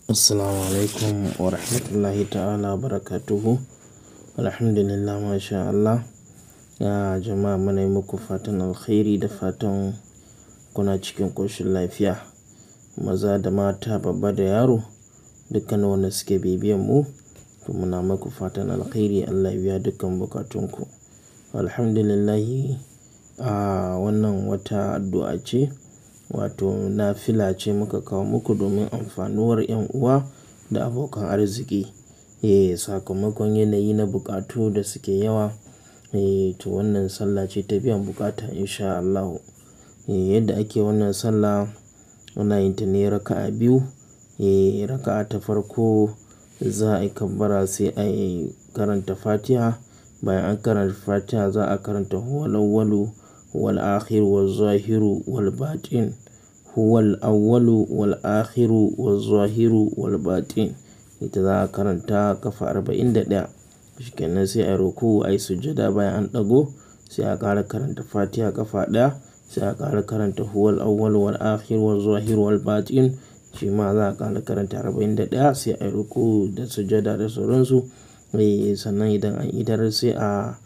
Assalamu alaikum wa rahmatullahi ta'ala barakatuhu. Alhamdulillah masha Allah. Ya jama'a muna yi muku fatan alkhairi da fatan kuna cikin ƙoshin lafiya. Maza da mata, babba da yaro, dukkan wanda suke bibiyan mu, to muna muku fatan alkhairi Allah ya biya dukkan bukatunku. Alhamdulillahi, a wannan wata addu'a ce, wato nafila ce muka kawo muku domin amfanuwar 'yan uwa da abokan arziki. Eh, sakamakon yanayi na bukatu da suke yawa. Eh, to wannan sallah ce ta biyan bukata in sha Allahu. Eh, yadda ake wannan sallah, ana yin ta ne raka'a biyu. Eh, raka'a ta farko za a yi kabbara sai a yi karanta Fatiha. Bayan an karanta Fatiha za a karanta Huwal awwalu wal akhiru waz zahiru wal batin. Huwal awwalu wal akhiru waz zahiru wal batin. Ita za a karanta ƙafa arba'in da ɗaya. Shikenan sai a yi ruku'u, a yi sujjada bayan an ɗago, sai a ƙara karanta Fatiha ƙafa ɗaya, sai a ƙara karanta Huwal awwalu wal akhiru waz zahiru wal batin. Shi ma za a ƙara karanta arba'in da ɗaya sai a yi ruku'u da sujjada da sauransu. Eh, sannan idan an idar sai a,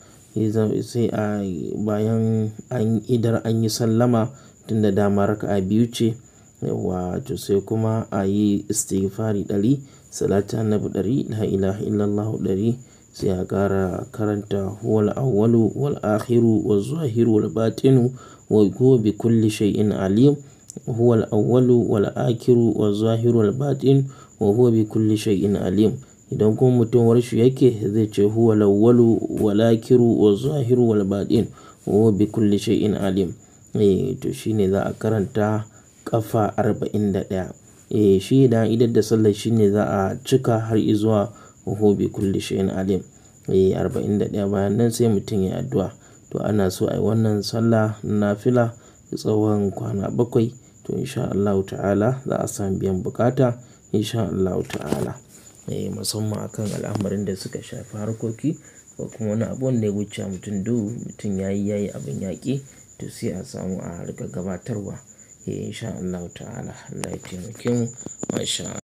sai a bayan an idar an yi sallama tun da dama raka'a biyu ce. Yauwa to sai kuma a yi istighfari ɗari, salati annabi ɗari, la ilaha illallah ɗari. Sai a ƙara karanta Huwal awwalu wal akhiru waz zahiru wal batinu wa huwa bi kulli shay'in alim. Huwal awwalu wal akhiru waz zahiru wal batin wa huwa bi kulli shay'in alim. Idan kuma mutum warshi yake zai ce Huwal awwalu wal akhiru waz zahiru wal batin wa huwa bi kulli shay'in alim. Eh, to shine za a karanta ƙafa arba'in da ɗaya. Eh, shi idan an idar da sallah shine za a cika har izuwa wa huwa bi kulli shay'in alim. Eh, arba'in da ɗaya bayan nan sai mutum ya yi addu'a. To ana so a yi wannan sallah nafila tsawon kwana bakwai. To in sha Allahu ta'ala za a sami biyan bukata in sha Allahu ta'ala. Eh, musamman a kan al'amarin da suka shafi harkoki ko kuma wani abu wanda ya wuce mutum duhu, mutum yayi yayi abin yaƙi to sai a samu a riƙa gabatarwa. Eh, in sha Allahu ta'ala. Allah ya taimake mu. Masha Allah.